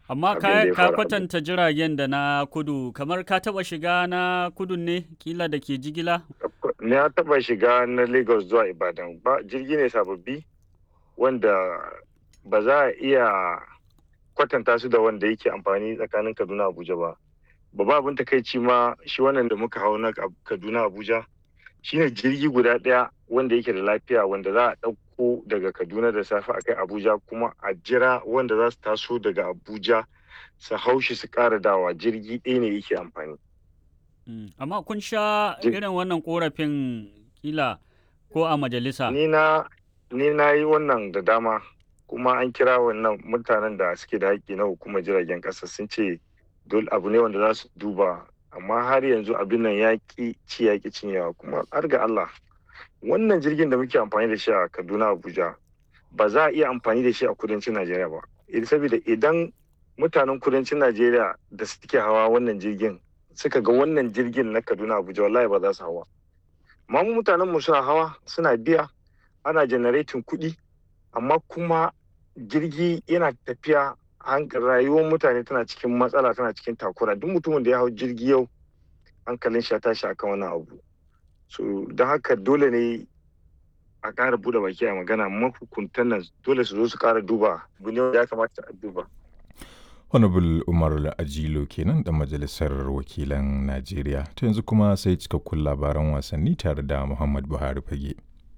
Amma abin ka, da ya ka faru. kwatanta jiragen da na kudu, kamar ka taɓa shiga na kudun ne, kila da ke jigila? Na taɓa shiga na Lagos zuwa Ibadan ba jirgi ne sababbi wanda ba za a iya kwatanta su da wanda yake amfani tsakanin Kaduna Abuja ba. Babba abin takaici ma shi wannan da muka hau na Kaduna Abuja shine jirgi guda ɗaya wanda yake da lafiya wanda za a ɗauko daga Kaduna da safe a kai Abuja kuma a jira wanda za su taso daga Abuja su hau shi su ƙara dawa jirgi ɗaya ne yake amfani. Mm, Amma kun sha Ji- irin wannan korafin kila ko a majalisa? Ni na ni na yi wannan da dama kuma an kira wannan mutanen da suke da haƙƙi na hukumar jiragen ƙasa sun ce dole abu ne wanda za su duba amma har yanzu abin nan ya ƙi ci ya ƙi cinyewa kuma har ga Allah wannan jirgin da muke amfani da shi a Kaduna Abuja ba za a iya amfani da shi a kudancin Najeriya ba Eh, saboda idan mutanen kudancin Najeriya da suke hawa wannan jirgin suka ga wannan jirgin na Kaduna Abuja wallahi ba za su hawa amma mu mutanen mu suna hawa suna biya ana generating kuɗi amma kuma jirgi yana tafiya han- rayuwar mutane tana cikin matsala tana cikin takura duk mutumin da ya hau jirgi yau hankalin shi ya tashi akan wannan abu so don haka dole ne a ƙara buɗe baki a magana mahukuntan nan dole su zo su ƙara duba abu ne wanda ya kamata a duba Honorable Umar Ajilo kenan da Majalisar Wakilan Najeriya. Ta yanzu kuma sai cikakkun labaran wasanni tare da Muhammad Buhari Fage.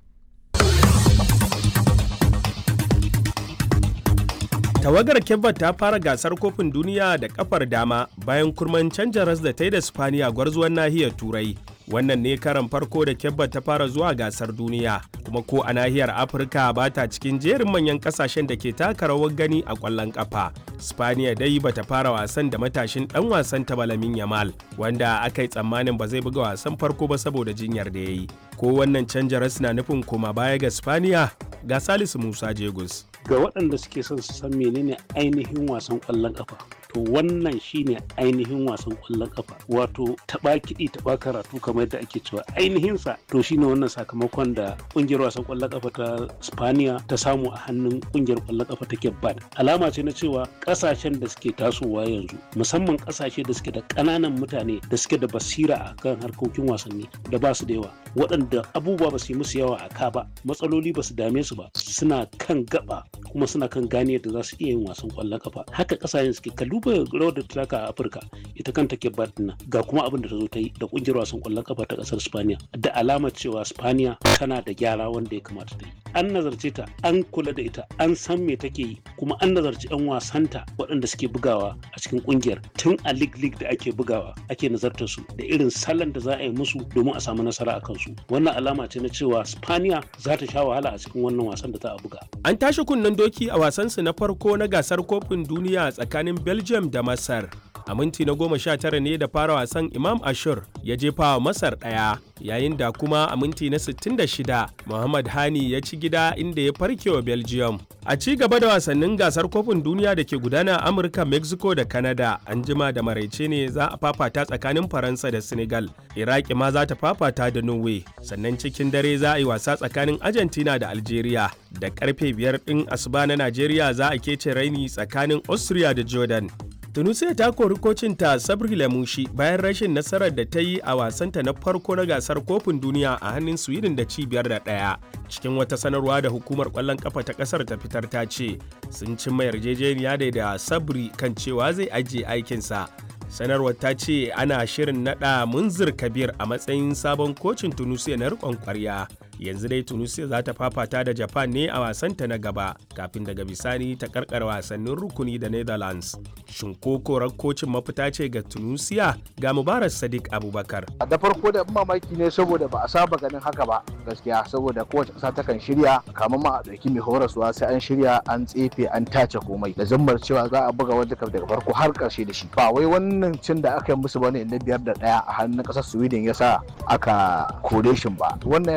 Tawagar Kebba ta fara gasar kofin duniya da kafar dama bayan kurman canja ras da ta yi da Spaniya gwarzuwan nahiyar Turai. Wannan ne karan farko da Kebba ta fara zuwa gasar duniya, kuma ko a nahiyar Afirka ba ta cikin jerin manyan kasashen da ke taka rawar gani a ƙwallon ƙafa. Spaniya dai bata fara wasan da matashin ɗan wasan ta Balamin Yamal, wanda aka yi tsammanin ba zai buga wasan farko ba saboda jinyar da ya yi. Ko wannan canja ras na nufin koma baya ga Spaniya? Ga Salisu Musa Jegus. ga waɗanda suke son su san menene ainihin wasan ƙwallon ƙafa to wannan shine ainihin wasan ƙwallon ƙafa wato taɓa kiɗi taɓa karatu kamar yadda ake cewa ainihinsa to shine wannan sakamakon da ƙungiyar wasan ƙwallon ƙafa ta spaniya ta samu a hannun ƙungiyar ƙwallon ƙafa ta bad alama ce na cewa ƙasashen da suke tasowa yanzu musamman ƙasashe da suke da ƙananan mutane da suke da basira a kan harkokin wasanni da ba su da yawa waɗanda abubuwa ba su yi musu yawa a ka ba matsaloli ba su dame su ba suna kan gaba kuma suna kan gane yadda za su iya yin wasan kwallon kafa haka kasashen suke ka duba rawar da ta taka a afirka ita kanta ke nan ga kuma abin da ta zo ta yi da kungiyar wasan kwallon kafa ta kasar spaniya da alamar cewa spaniya tana da gyara wanda ya kamata ta yi an nazarce ta an kula da ita an san me take yi kuma an nazarci yan wasanta waɗanda suke bugawa a cikin kungiyar tun a lig lig da ake bugawa ake nazartar su da irin salon da za a yi musu domin a samu nasara a kansu wannan alama ce na cewa spaniya za ta sha wahala a cikin wannan wasan da za a buga An tashi kunnen doki a wasansu na farko na gasar kofin duniya tsakanin Belgium da Masar. A minti na goma sha tara ne da fara wasan Imam Ashur ya jefa wa Masar ɗaya, yayin da kuma a minti na 66 Muhammad Hani ya ci gida inda ya farke wa Belgium. A ci gaba da wasannin gasar kofin duniya da ke gudana a Amurka, Mexico da Canada, an jima da maraice ne za a fafata tsakanin Faransa da Senegal. Iraki ma za ta fafata da Norway, sannan cikin dare za a yi wasa tsakanin Argentina da Algeria. Da karfe biyar ɗin asuba na Najeriya za a kece raini tsakanin Austria da Jordan. Tunisia ta kori kocinta Sabri Lamushi bayan rashin nasarar da ta yi a wasanta na farko na gasar kofin duniya a hannun Sweden da cibiyar da ɗaya. Cikin wata sanarwa da hukumar ƙwallon ƙafa ta ƙasar ta fitar ta ce sun cimma yarjejeniya da da Sabri kan cewa zai ajiye aikinsa. Sanarwar ta ce ana shirin naɗa Munzir Kabir a matsayin sabon kocin Tunisia na riƙon ƙwarya. yanzu dai tunisia za ta fafata da japan ne a wasanta na gaba kafin daga bisani ta karkar wasannin rukuni da netherlands shin ko korar kocin mafita ce ga tunisia ga mubarak sadiq abubakar da farko da mamaki ne saboda ba a saba ganin haka ba gaskiya saboda kowace ƙasa takan shirya kamar ma a ɗauki mai horaswa sai an shirya an tsefe an tace komai da zammar cewa za a buga wanda daga farko har ƙarshe da shi ba wai wannan cin da aka yi musu bane na biyar da ɗaya a hannun ƙasar sweden ya sa aka kore shi ba wannan ya tada tsohon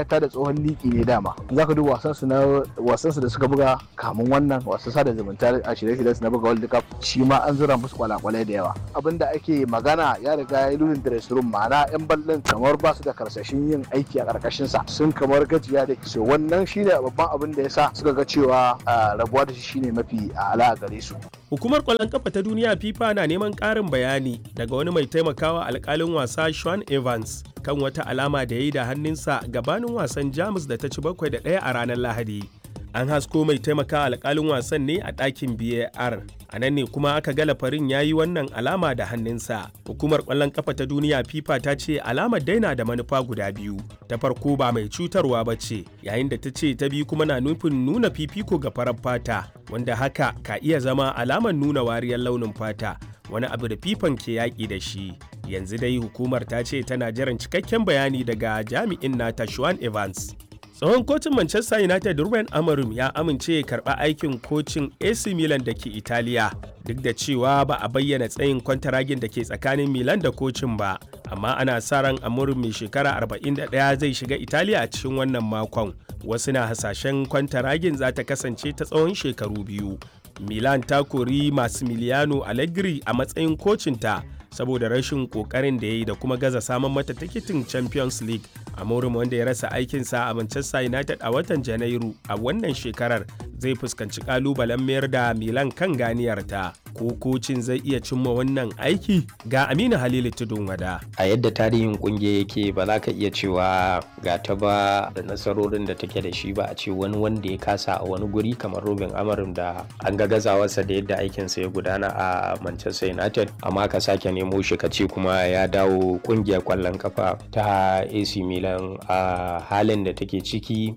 tsohon liki ne dama za ka duba wasan su na wasan su da suka buga kamun wannan wasan sada zumunta a shirye-shiryen su na buga world cup shi ma an zura musu kwalakwalai da yawa abin da ake magana ya riga ya lunin dressing room ma'ana yan ballon kamar ba su da karsashin yin aiki a karkashin sa sun kamar gajiya da kiso wannan shine babban abin da yasa suka ga cewa rabuwa da shi shine mafi ala a gare su Hukumar ƙwallon kafa ta duniya FIFA na neman ƙarin bayani daga wani mai taimakawa alƙalin wasa Sean Evans kan wata alama da ya yi da hannunsa gabanin wasan Jamus da ta ci bakwai da ɗaya a ranar Lahadi. An hasko mai taimakawa alƙalin wasan ne a ɗakin BAR. A nan ne kuma aka ga lafarin ya yi wannan alama da hannunsa. Hukumar ƙwallon kafa ta duniya FIFA ta ce alamar daina da manufa guda biyu. Ta farko ba mai cutarwa ba ce, yayin da ta ce ta biyu kuma na nufin nuna fifiko ga farar fata, wanda haka ka iya zama alamar nuna wariyar launin fata, wani abu da fifan ke yaƙi da shi. Yanzu dai hukumar ta ce tana jiran cikakken bayani daga jami'in nata Sean Evans. tsohon kocin manchester united ruben amorim ya amince ya karba aikin kocin ac milan da ke italiya duk da cewa ba a bayyana tsayin kwantaragin da ke tsakanin milan da kocin ba amma ana sa ran amorim mai shekara 41 zai shiga italiya a cikin wannan makon wasu na hasashen kwantaragin za ta kasance ta tsawon shekaru biyu milan ta kori massimiliano allegri a matsayin kocinta saboda rashin kokarin da ya yi da kuma gaza samun mata tikitin champions league amorim wanda ya rasa aikinsa a manchester united a watan janairu a wannan shekarar zai fuskanci kalubalen mayar da milan kan ganiyarta ko kocin zai iya cimma wannan aiki ga aminu halilu tudun wada a yadda tarihin kungiyar yake ba za ka iya cewa ga ta ba da nasarorin da take da shi ba a ce wani wanda ya kasa a wani guri kamar robin amarim da an ga gazawarsa da yadda aikinsa ya gudana a manchester united amma ka sake nemo shi ka ce kuma ya dawo kungiyar kwallon kafa ta ac milan a halin da take ciki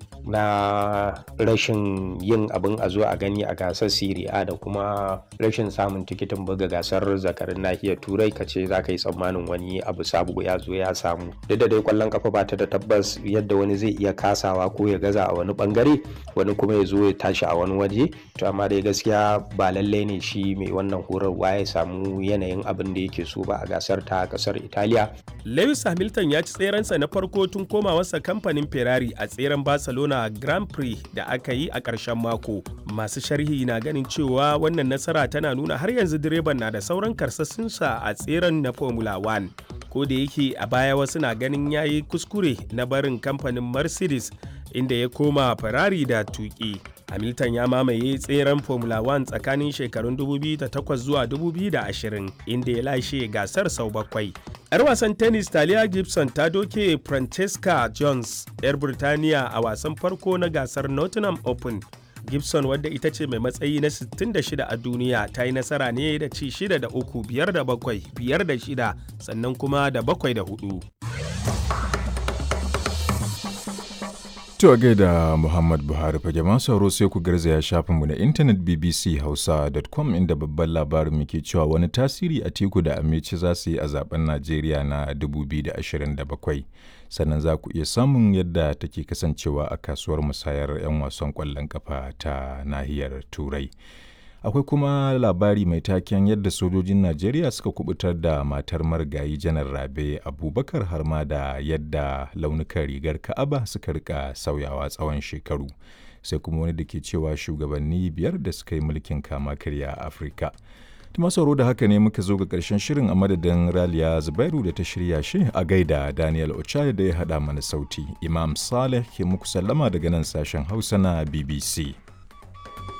na rashin yin abin a zo a gani a gasar Serie A da kuma rashin samun tikitin buga gasar zakarin nahiyar turai ka ce za ka yi tsammanin wani abu sabu ya zo ya samu duk da dai kwallon kafa ba ta da tabbas yadda wani zai iya kasawa ko ya gaza a wani bangare wani kuma ya zo ya tashi a wani waje to amma dai gaskiya ba lallai ne shi mai wannan horarwa ya samu yanayin abin da yake so ba a gasar ta kasar Italiya Lewis Hamilton ya ci tserensa na farko tun komawarsa kamfanin Ferrari a tseren Barcelona Grand Prix da aka yi a ƙarshen mako. Masu sharhi na ganin cewa wannan nasara tana nuna har yanzu direban na da sauran karsassinsa a tseren na Formula 1. Ko da yake a baya wasu na ganin ya yi kuskure na barin kamfanin Mercedes inda ya koma Ferrari da tuƙi. Hamilton ya mamaye tseren Formula 1 tsakanin shekarun 2008 zuwa 2020 inda ya lashe gasar sau bakwai. 'Yar wasan tennis Talia Gibson ta doke Francesca Jones 'yar Birtaniya a wasan farko na gasar Nottingham Open. Gibson wadda ita ce mai matsayi na 66 a duniya ta yi nasara ne da ci 6 da 3 5 da 7 5 da 6 sannan kuma da 7 da 4. To a gaida Muhammad Buhari fage masu sauro sai ku garzaya shafinmu na intanet bbchausa.com inda babban labarin muke cewa wani tasiri a teku da amici za su yi a zaben Najeriya na 2027. Sannan za ku iya samun yadda take kasancewa a kasuwar musayar 'yan wasan ƙwallon kafa ta nahiyar Turai. akwai kuma labari mai taken yadda sojojin najeriya suka kubutar da matar marigayi janar rabe abubakar har ma da yadda launukan rigar ka'aba suka rika sauyawa tsawon shekaru sai kuma wani da ke cewa shugabanni biyar da suka yi mulkin kama karya a afirka tuma sauro da haka ne muka zo ga karshen shirin a madadin raliya zubairu da ta shirya shi a gaida daniel ochai da ya haɗa mana sauti imam saleh ke muku sallama daga nan sashen hausa na bbc